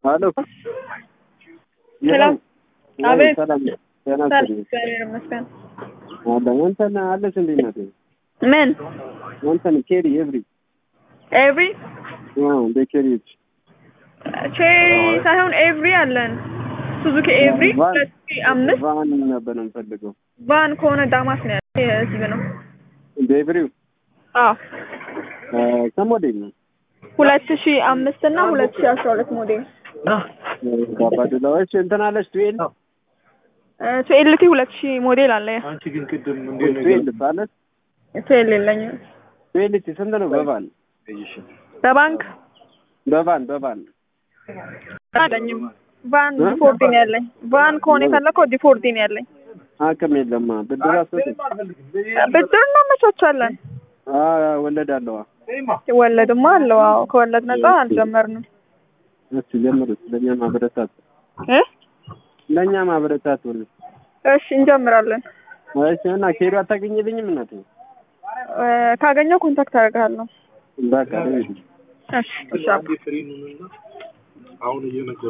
ሄሎ ሰላም አቤት። ሰላም ጤና ሰላም ይስጥልኝ። እግዚአብሔር ይመስገን። አለ ወንተን አለሽ እንዴ እናቴ? ምን ወንተን ኬሪ ኤቭሪ ኤቭሪ አዎ ቤኬሪዎች ቼሪ ሳይሆን ኤቭሪ አለን። ሱዙኪ ኤቭሪ ቫን- ሁለት ሺህ አምስት ቫን ነበር የምፈልገው። ቫን ከሆነ ዳማስ ነው ያለ የህዝብ ነው። በኤቭሪው አዎ ከሞዴል ነው ሁለት ሺህ አምስት እና ሁለት ሺህ አስራ ሁለት ሞዴል ባባድላዎች እንትን አለች ቱዌል ቱኤልቲ ሁለት ሺህ ሞዴል አለ። አንቺ ግን ቅድም እንዴት ነው ቱዌል አለች ቱኤል የለኝም። ቱዌልቲ ስንት ነው በቫን በባንክ በቫን በቫን አለኝም። ቫን ዲፎርዲ ነው ያለኝ። ቫን ከሆነ የፈለከው ዲፎርዲ ነው ያለኝ። አቅም የለማ ብድር አስወጥ ብድር እናመቻቻለን። ወለድ አለዋ ወለድማ አለው። አዎ ከወለድ ነጻ አልጀመርንም እስቲ ጀምሩት ለእኛ ማበረታት እ ለእኛ ማበረታት ሁሉ እሺ እንጀምራለን። እሺ እና ኬሪ አታገኝልኝም እናቴ እ ካገኘው ኮንታክት አደርግሃለሁ። በቃ እሺ እሺ አባ። ፍሪ ነውና አሁን እየነገሩ